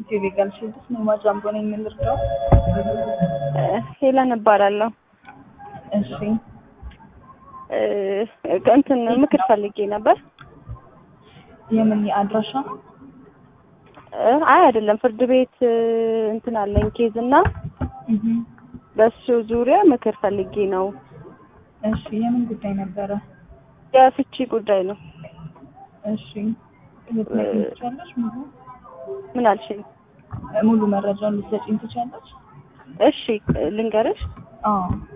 ኢትዮ ሌጋል ሺልድስ ነው ማጃምቦ ነኝ የምንርዳው። ሄለን እባላለሁ። እሺ እ እንትን ምክር ፈልጌ ነበር። የምን አድራሻ? እ አይ አይደለም፣ ፍርድ ቤት እ እንትን አለኝ ኬዝ እና እህ በሱ ዙሪያ ምክር ፈልጌ ነው። እሺ የምን ጉዳይ ነበረ? የፍቺ ጉዳይ ነው። እሺ ልትነግሪኝ ትችያለሽ? ሙሉ ምን አልሽኝ? ሙሉ መረጃውን ልትሰጪኝ ትችያለሽ? እሺ ልንገርሽ። አዎ